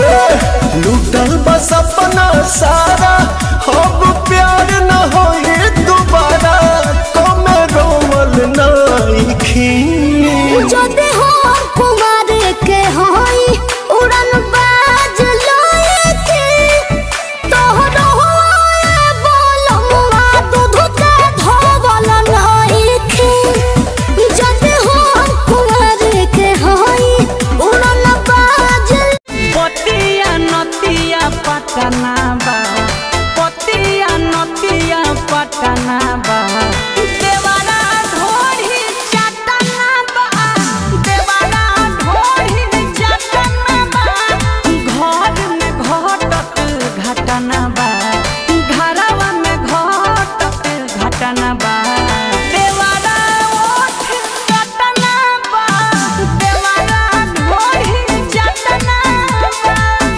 लूटल बस अपना सारा अब प्यार न होए दोबारा कमे रोमल नाइखी যদি হন কুমার কে হই উড়ন বাজ লয়েকে তোহর হয়ে বলমা দুধ কে ধবল নইখে যদি হন কুমার কে হই উড়ন বাজ पतिया नतिया पटना बा पतिया नतिया पटना बा देवारा ढोरी चटना बा देवारा ढोरी चटना बा घर में घटत घटना बा घरवा में घटत घटना बा देवारा ओठ चटना बा देवारा ढोरी चटना बा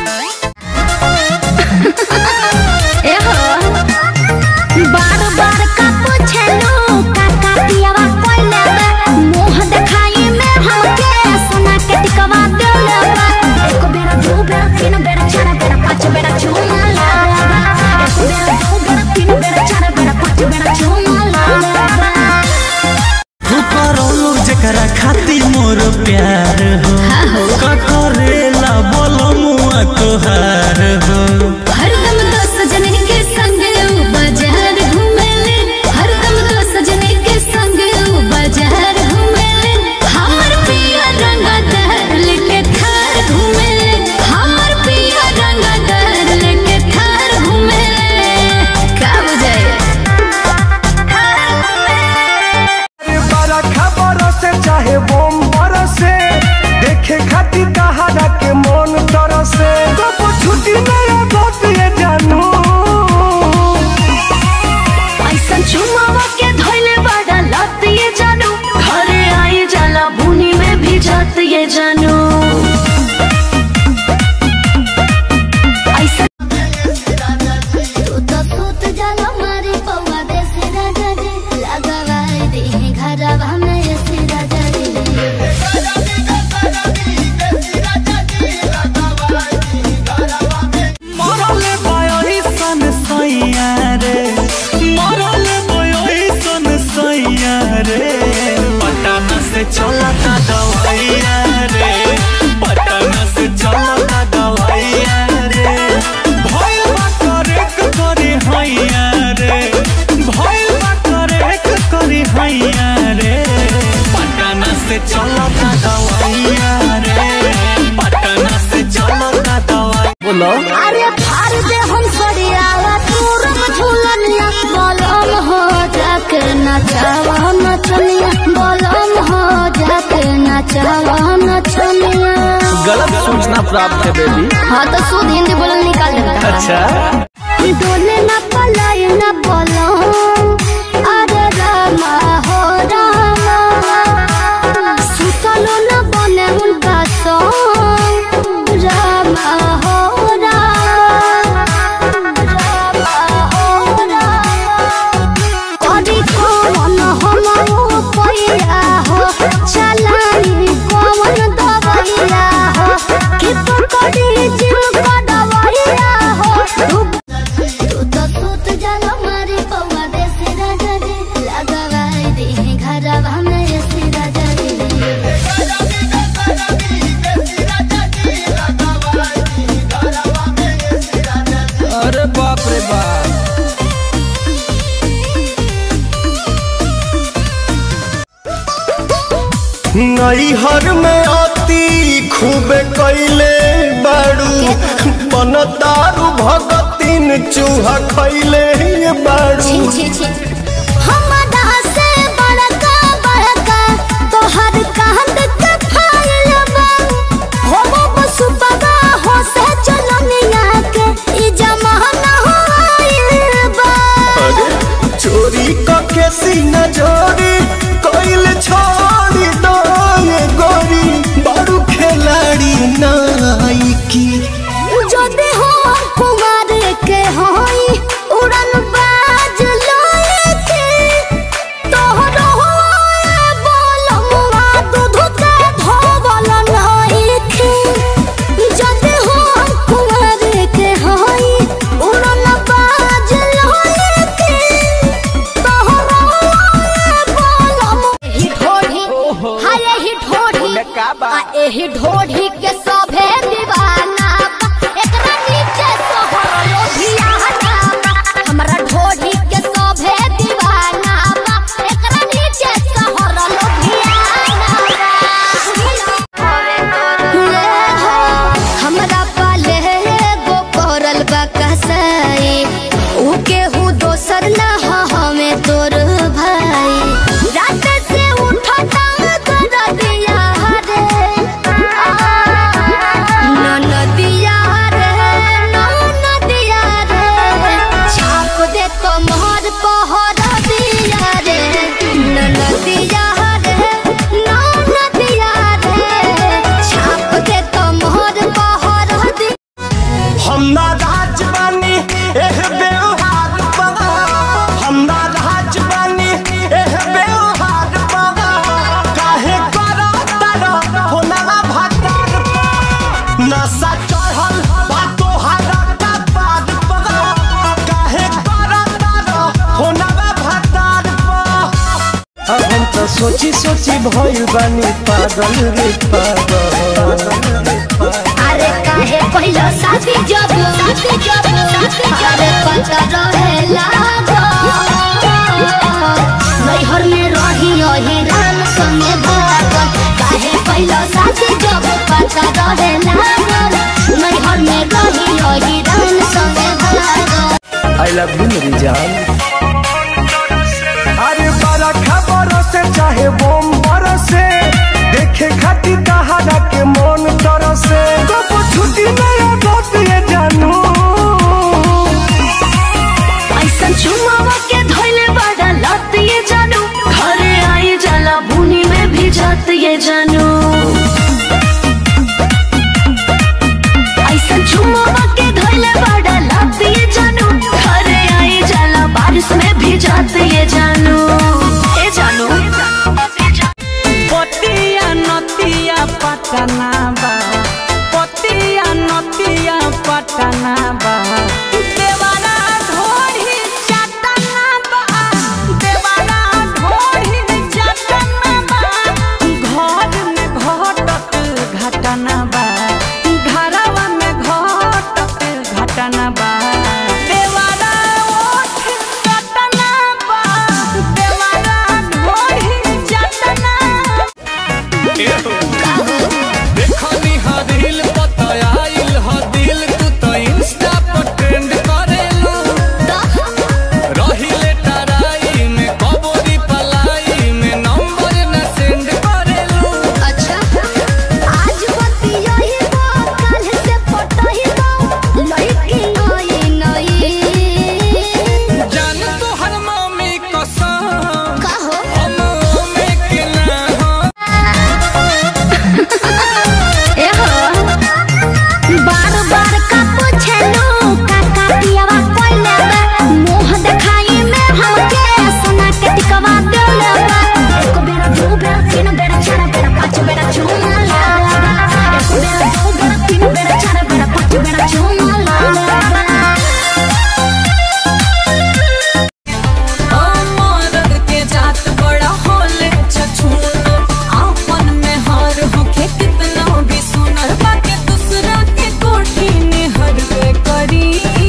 बार बार का पूछलो काका पियावा कोइले बा मुंह देखाई में हमके सोना के टिकवा देले बा एक बेरा दो बेरा तीन बेरा चार बेरा पांच बेरा चुमा लाला एक बेरा दो बेरा तीन बेरा चार बेरा पांच बेरा चुमा लाला करोलू जकरा खाती मोर प्यार हो का करेला बोलो मुआ तोहार हो हरदम दो सजने के संग ऊ बाजार घूमेले हरदम दो सजने के संग ऊ बाजार घूमेले हमर पिया रंगदार लेके थार घूमेले हमर पिया रंगदार लेके थार घूमेले का बुझाए बड़ा खबर से चाहे बम बरसे देखे खातिर कहारा के मन तरसे कबो छुट्टी नहीं बात ये जानू ऐसा चुमावा के धोइले बड़ा लत ये जानू घरे आई जाला बुनी में भी जात ये जानू ऐसा तू तो सूत जाला मारी पौवा देसी राजा रे लगवाई दे घरवा में ऐसी राजा रे मरले बयोही सन सैया रे मरले बयोही सन सैया रे पटना से चलता दवाइया रे पटना से चलता दवाइया रे भइल बा करेक करे हैया रे भइल बा करेक करे हैया रे पटना से चलता दवाइया रे पटना से चलता दवाई बोलो अरे फाड़ दे हम सरियावा तूरम झूलनिया बलम हो जाके नचावा नचनिया बलम हो जाके नचावा नचनिया गलत सूचना प्राप्त है बेबी हाँ तो शुद्ध हिंदी बोलल निकाल देता अच्छा डोले न पलाय न बलम अरे रामा हो रामा सुतलो न बने उनका सॉन्ग रामा हो रामा रामा हो रामा करी कौन हम ओ पैया हो चलाई कौन दवैया हो कि पकड़ी जिम का दवैया हो तू तो सूत जाला मारी पौवा देसी राजा रे लगवाई दे घरवा में ऐसी राजा रे अरे बाप रे बाप नैहर में अति खूब कैले बाड़ू बनतारू भगतिन चूहा खैले बाड़ू छी छी छी हमरा से बड़का बड़का तोहर कांद के फाइल बा हो बस बगा हो से चलनिया के ई जमाना हो आइल बा अरे चोरी कके सीना जोरी कैल छोड़ी दो ये गोरी बारू खिलाड़ी नाइकी যদি हो कुमार के होई उड़न बाज लइके तोहर होए बोलमुआ दूध के धोवल नइखे যদি हो चढ़ल बा तोहरा कपार पर काहे करत होनवा भतार पर अब हम तो सोची सोची भइल बानी पागल रे पागल अरे काहे पहिलो साथी जब साथी जब अरे पता रहेला नैहर में रही रही राम संगे भागल काहे पहिलो साथी जब पता रहेला नैहर में रही रही राम संगे भागल आई लव यू मेरी जान अरे बड़ा खबर से चाहे बम बरसे देखे खातिर कहारा के मन तरसे कब छुट्टी नया बात ये जानू ऐसन चुमावा के धोइले बड़ा लत ये जानू घरे आई जाला बुनी में भी जात ये जानू ऐसन चुमावा के धोइले बड़ा लत ये जानू घरे आई जाला बारिश में भी जात ये जानू ए जानू पतिया नतिया पटना बा पतिया नतिया पटना बा देवारा ढोरी चटना बा देवारा ढोरी चटना बा घर में घटत घटना बा घरवा में घटत घटना बा देवारा ओठ चटना बा देवारा ढोरी चटना देखनी हा रील पतायाइल हा दिल तू तो इंस्टा पर ट्रेंड करेलू रहिले टराई में कबोरी पलाई में नंबर न सेंड करेलू अच्छा आज बतिया ही बा कल से पटा ही बा लड़की आई नई जान तो हर मम्मी कसम कहो हम में के ना हो एहो बार बार का पूछलू काका पियावा कोइले बा मुंह देखाई में हमके सोना के टिकवा देले बा एक बेरा दो बेरा तीन बेरा चार बेरा पांच बेरा चुमला एक बेरा दो बेरा तीन बेरा चार बेरा पांच बेरा चुमला मरद के जात बड़ा होले छछून आपन में हार होके कितना भी सुनर बाके दूसरा के कोठी में हरवे करी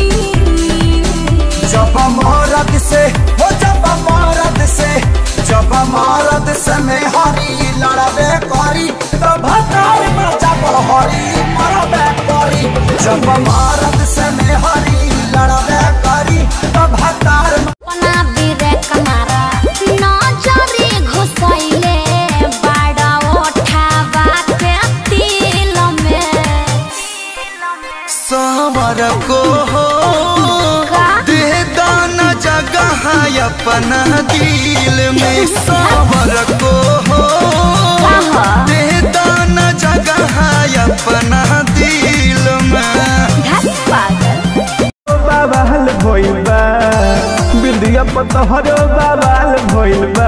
जब मरद से हो जब मरद से जब मरद से में हरी लड़बे करी तब भतार में जब हरी मरबे करी जब मरद से में हरी लड़बे करी तब भतार में अपना बीरे कमारा नजरी घुसैले बड़ा ओठावा के तिल में सावर को हो का? दे दाना जगह अपना दिल में सावर को हो दे दाना जगह अपना दिल में घास पागल बाबाल भइल बा बिंदिया पतहरो बाबाल भइल बा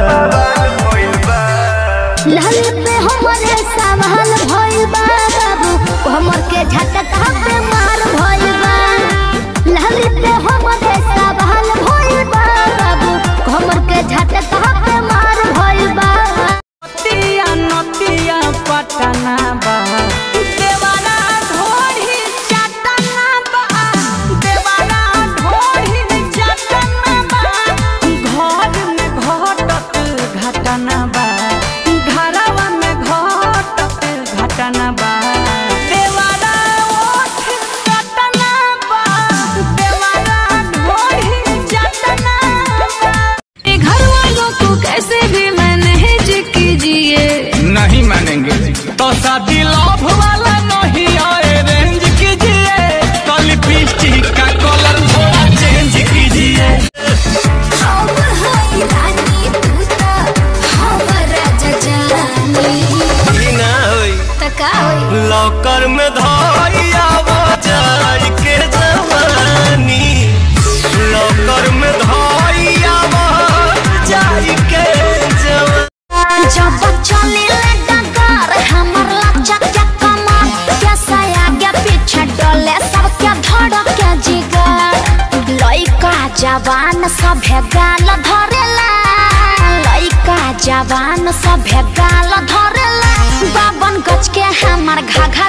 लहल पे हमरे सवाल भइल बा बाबू हमर के झटका पे मार भइल बा लहल पे हमरे सवाल भइल बा बाबू हमर के झटका पे मार भइल बा नतिया नतिया पटना बा देवारा ढोरी चटना बा देवारा ढोरी चटना बा घर में जवान सभे गाल धरेला लइका जवान सभे गाल धरेला बावन गज के हमार घाघा